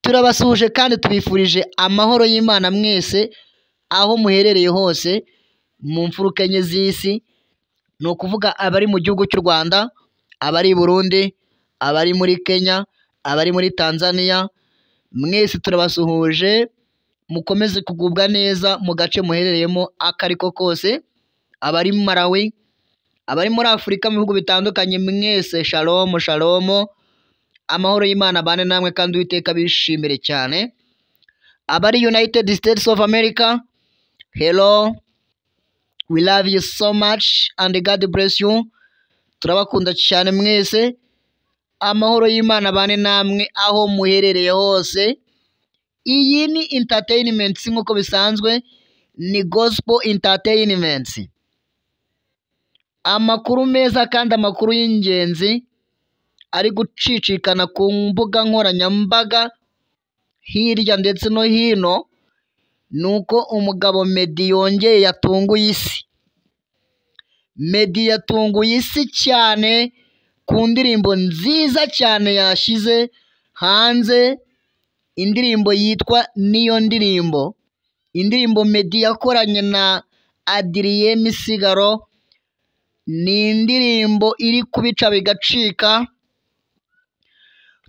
turabasuhuje kandi tubifurije amahoro y'Imana mwese aho muherereye hose mu mfuruka enye z'isi ni ukuvuga abari mu gihugu cy'u Rwanda abari i Burundi abari muri Kenya abari muri Tanzania mwese turabasuhuje mukomeze kugubwa neza mu gace muherereyemo ako ari ko kose abari Malawi abari muri Afurika mu bihugu bitandukanye mwese shalomu shalomu amahoro y'Imana abane namwe kandi uwiteka abishimire cyane abari United States of America hello we love you so much and God bless you turabakunda cyane mwese amahoro y'Imana abane namwe aho muherereye hose iyi ni entertainment nk'uko bisanzwe ni gospel entertainment amakuru meza kandi amakuru y'ingenzi ari gucicikana ku mbuga nkoranyambaga hirya ndetse no hino ni uko umugabo Meddy yongeye yatunguye isi Meddy yatunguye isi cyane ku ndirimbo nziza cyane yashyize hanze indirimbo yitwa niyo ndirimbo indirimbo Meddy yakoranye na Adrien Sigaro ni indirimbo iri kubica bigacika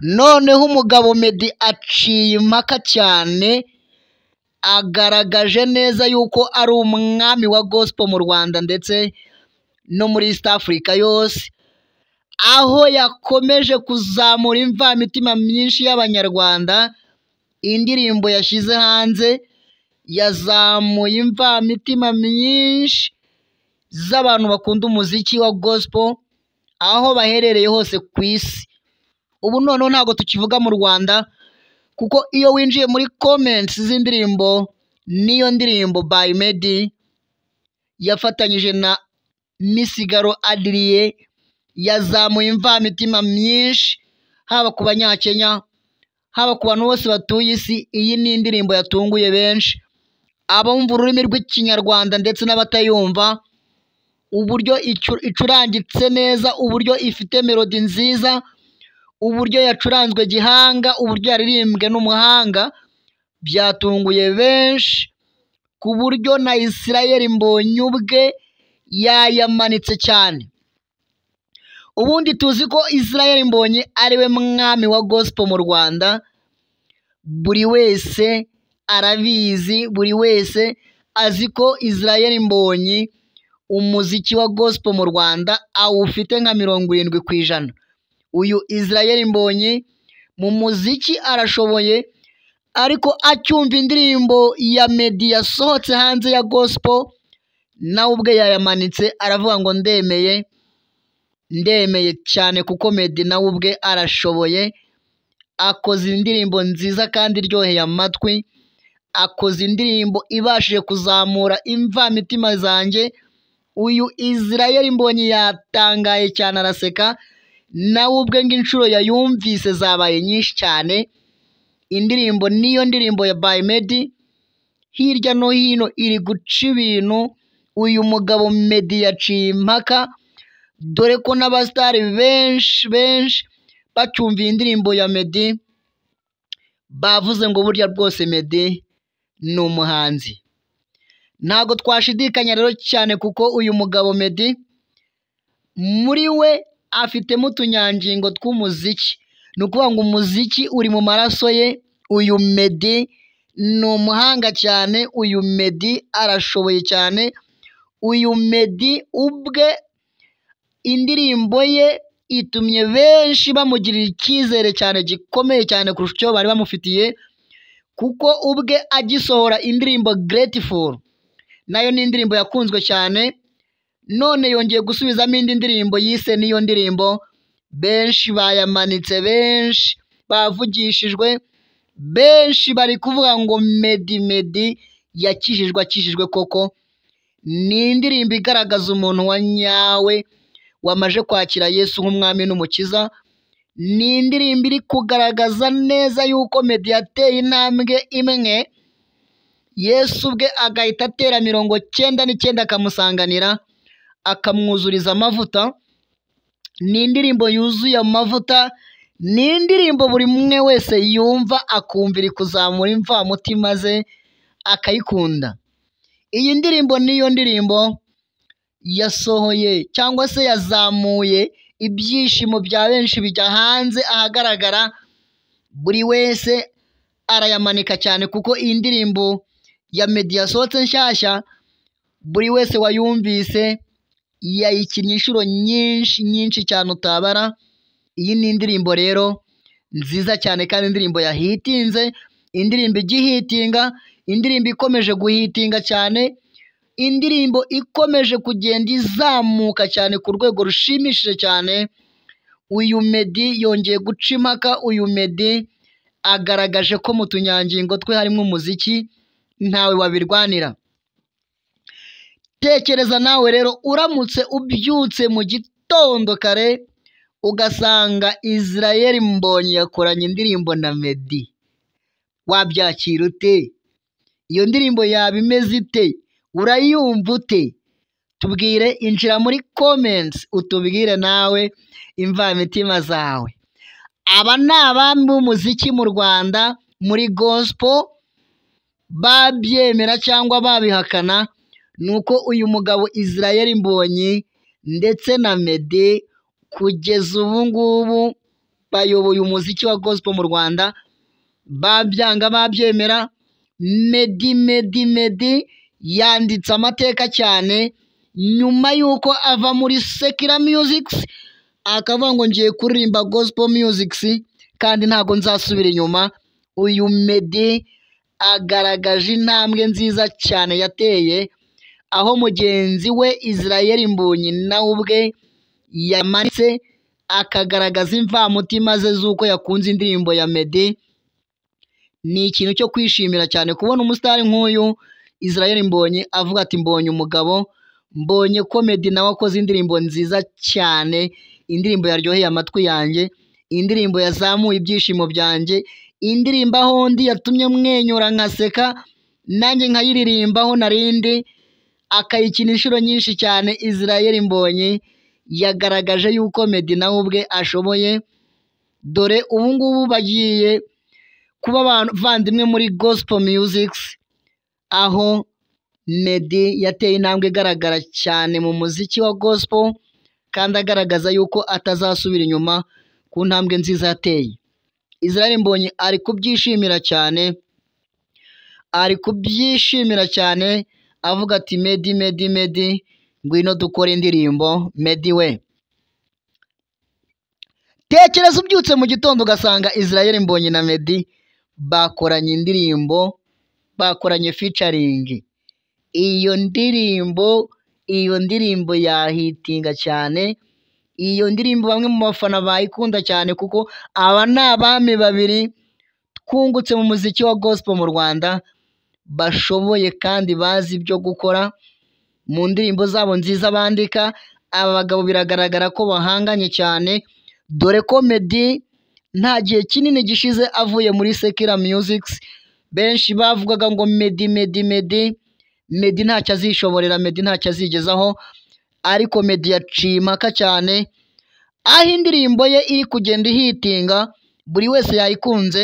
noneho umugabo Meddy aciye impaka cyane agaragaje neza yuko ari umwami wa gospel mu Rwanda ndetse no muri East Africa yose aho yakomeje kuzamura imvamitima myinshi y'abanyarwanda indirimbo yashyize hanze yazamuye imvamitima myinshi z'abantu bakunda umuziki wa gospel aho baherereye hose ku isi ubu noneho ntabwo tukivuga mu Rwanda kuko iyo winjiye muri comments z'indirimbo niyo ndirimbo by Meddy yafatanyije na Misigaro Adrien yazamuye imvamitima myinshi haba ku banyakenya haba ku bantu bose batuye isi iyi ni indirimbo yatunguye benshi abumva ururimi rw'ikinyarwanda ndetse n'abatayumva uburyo icu- icurangitse neza uburyo ifite melodi nziza uburyo yacuranzwe gihanga uburyo yaririmbwe n'umuhanga byatunguye benshi ku buryo na Israel Mbonyi ubwe yayamanitse cyane ubundi tuzi ko Israel Mbonyi ariwe mwami wa gospel mu Rwanda buri wese arabizi buri wese azi ko Israel Mbonyi umuziki wa gospel mu Rwanda awufite nka mirongo irindwi ku ijana uyu Israel Mbonyi mu muziki arashoboye ariko acyumva indirimbo ya Meddy yasohotse hanze ya gospel nawe ubwe yayamanitse aravuga ngo ndemeye ndemeye cyane kuko Meddy nawe ubwe arashoboye akoze indirimbo nziza kandi iryoheye amatwi akoze indirimbo ibashije kuzamura imvamitima zanjye uyu Israel Mbonyi yatangaye cyane araseka nawe ubwe ngo inshuro yayumvise zabaye nyinshi cyane indirimbo niyo ndirimbo ya by Meddy hirya no hino iri guca ibintu uyu mugabo Meddy yaciye impaka dore ko n'abasitari benshi benshi bacyumviye indirimbo ya Meddy bavuze ngo burya rwose Meddy ni umuhanzi ntabwo twashidikanya rero cyane kuko uyu mugabo Meddy muri we afitemo utunyangingo tw'umuziki ni ukuvuga ngo umuziki uri mu maraso ye uyu Meddy ni umuhanga cyane uyu Meddy arashoboye cyane uyu Meddy ubwe indirimbo ye itumye benshi bamugirira icyizere cyane gikomeye cyane kurusha icyo bari bamufitiye kuko ubwe agisohora indirimbo Grateful nayo ni indirimbo yakunzwe cyane none yongeye gusubizamo indi ndirimbo yise niyo ndirimbo benshi bayamanitse benshi bavugishijwe benshi bari kuvuga ngo Meddy Meddy yakijijwe akijijwe koko ni indirimbo igaragaza umuntu wa nyawe wamaje kwakira Yesu nk'umwami n'umukiza ni indirimbo iri kugaragaza neza yuko Meddy yateye intambwe imwe Yesu ubwe agahita atera mirongo cyenda n'icyenda akamusanganira akamwuzuriza amavuta ni indirimbo yuzuye amavuta ni indirimbo buri umwe wese yumva akumvira ikuzamura imvamutima ze akayikunda iyi ndirimbo niyo ndirimbo yasohoye cyangwa se yazamuye ibyishimo bya benshi bijya hanze ahagaragara buri wese arayamanika cyane kuko iyi ndirimbo ya meddy yasohotse nshyashya buri wese wayumvise yayikinnye inshuro nyinshi nyinshi cyane utabara iyi ni indirimbo rero nziza cyane kandi indirimbo yahitinze indirimbo igihitinga indirimbo ikomeje guhitinga cyane indirimbo ikomeje kugenda izamuka cyane ku rwego rushimishije cyane uyu meddy yongeye guca impaka uyu meddy agaragaje ko mu tunyangingo twe harimo umuziki ntawe wabirwanira tekereza nawe rero uramutse ubyutse mu gitondo kare ugasanga israel mbonyi yakoranye indirimbo na meddy wabyakira ute iyo ndirimbo yaba imeze ite urayumva ute tubwire injira muri comments utubwire nawe imvamitima zawe aba ni abami b'umuziki mu rwanda muri gospel babyemera cyangwa babihakana ni uko uyu mugabo israel mbonyi ndetse na meddy kugeza ubu ngubu bayoboye umuziki wa gospel mu rwanda babyanga babyemera meddy meddy meddy yanditse amateka cyane nyuma y'uko ava muri sekira musics akavuga ngo ngiye kuririmba gospel musics kandi ntabwo nzasubira inyuma uyu meddy agaragaje intambwe nziza cyane yateye aho mugenzi we israel mbonyi nawe ubwe yamanitse akagaragaza imvamutima ze z'uko yakunze indirimbo ya meddy ni ikintu cyo kwishimira cyane kubona umusitari nk'uyu israel mbonyi avuga ati mbonye umugabo mbonye ko meddy nawe akoze indirimbo nziza cyane indirimbo yaryoheye amatwi yanjye indirimbo yazamuye ibyishimo byanjye indirimbo aho undi yatumye mwenyura nkaseka nanjye nkayiririmbaho narindi akayikina inshuro nyinshi cyane israel mbonyi yagaragaje yuko meddy nawe ubwe ashoboye dore ubu ngubu bagiye kuba abavandimwe muri gospel musics aho meddy yateye intambwe igaragara cyane mu muziki wa gospel kandi agaragaza yuko atazasubira inyuma ku ntambwe nziza yateye israel mbonyi ari kubyishimira cyane ari kubyishimira cyane avuga ati meddy meddy meddy ngwino dukore indirimbo meddy we tekereza ubyutse mu gitondo ugasanga israel mbonyi na meddy bakoranye indirimbo bakoranye ficaringi iyo ndirimbo iyo ndirimbo yahitinga cyane iyo ndirimbo bamwe mu bafana bayikunda cyane kuko aba ni abami babiri twungutse mu muziki wa gospel mu rwanda bashoboye kandi bazi ibyo gukora mu ndirimbo zabo nziza bandika aba bagabo biragaragara ko bahanganye cyane dore ko meddy nta gihe kinini gishize avuye muri sekira musics benshi bavugaga ngo meddy meddy meddy meddy ntacyo azishoborera meddy ntacyo azigezaho ariko meddy yaciye impaka cyane aho indirimbo ye iri kugenda ihitinga buri wese yayikunze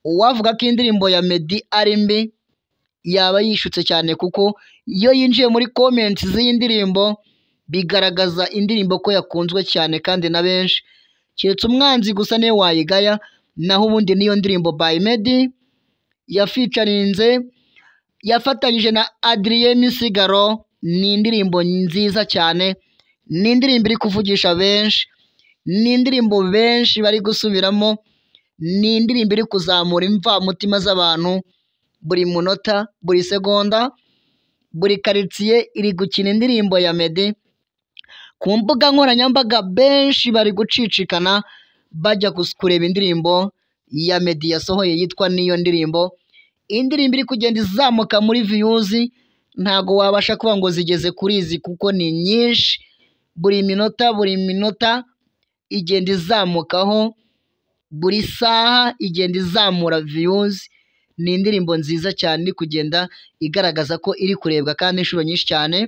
uwavuga ko indirimbo ya meddy ari mbi yaba yishutse cyane kuko iyo yinjiye muri komenti z'iyi ndirimbo bigaragaza indirimbo ko yakunzwe cyane kandi na benshi keretse umwanzi gusa niwe wayigaya naho ubundi niyo ndirimbo by meddy yaficarinze yafatanyije na adrien misigaro ni indirimbo nziza cyane ni indirimbo iri kuvugisha benshi ni indirimbo benshi bari gusubiramo ni indirimbo iri kuzamura imvamutima z'abantu buri munota buri segonda buri karitsiye iri gukina indirimbo ya meddy ku mbuga nkoranyambaga benshi bari gucicikana bajya kus- kureba indirimbo ya meddy yasohoye yitwa niyo ndirimbo indirimbo iri kugenda izamuka muri viyuzi ntago wabasha kuba ngo zigeze kuri izi kuko ni nyinshi buri minota buri minota igenda izamukaho buri saha igenda izamura viyuzi ni indirimbo nziza cyane iri kugenda igaragaza ko iri kurebwa kandi inshuro nyinshi cyane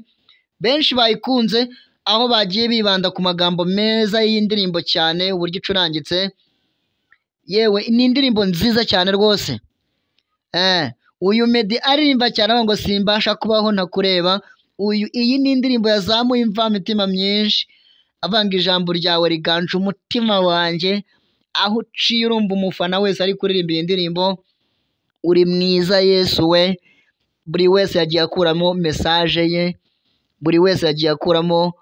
benshi bayikunze aho bagiye bibanda ku magambo meza y'iyi ndirimbo cyane uburyo icurangitse yewe ni indirimbo nziza cyane rwose Eh, uyu medi aririmba cyane avuga ngo simbasha kubaho ntakureba uyu iyi ni indirimbo yazamuye imvamitima myinshi avanga ijambo ryawe riganje umutima wanjye aho uciye urumva umufana wese ari kuririmba iyi ndirimbo uri mwiza yesu we buri wese yagiye akuramo mesaje ye buri wese yagiye akuramo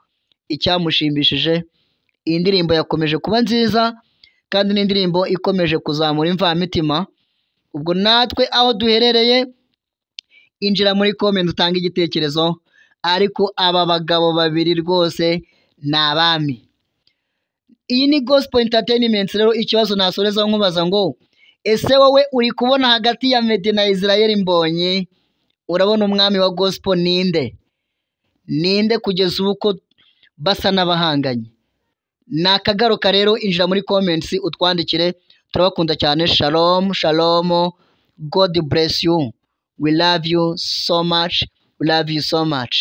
icyamushimishije iyi ndirimbo yakomeje kuba nziza kandi ni indirimbo ikomeje kuzamura imvamitima ubwo natwe aho duherereye injira muri komenti utange igitekerezo ariko aba bagabo babiri rwose ni abami iyi ni gospel entertainment rero ikibazo nasorezaho nkubaza ngo ese wowe uri kubona hagati ya medi na israel mbonyi urabona umwami wa gospel ninde ninde kugeza ubu ko basa n'abahanganye ni akagaruka rero injira muri comments utwandikire turabakunda cyane shalom shalom god bless you we love you so much we love you so much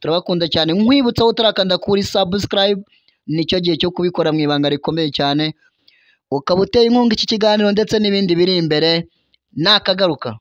turabakunda cyane nkwibutsa aho utarakanda kuri subscribe nicyo gihe cyo kubikora mu ibanga rikomeye cyane ukaba uteye inkunga iki kiganiro ndetse n'ibindi biri imbere ni akagaruka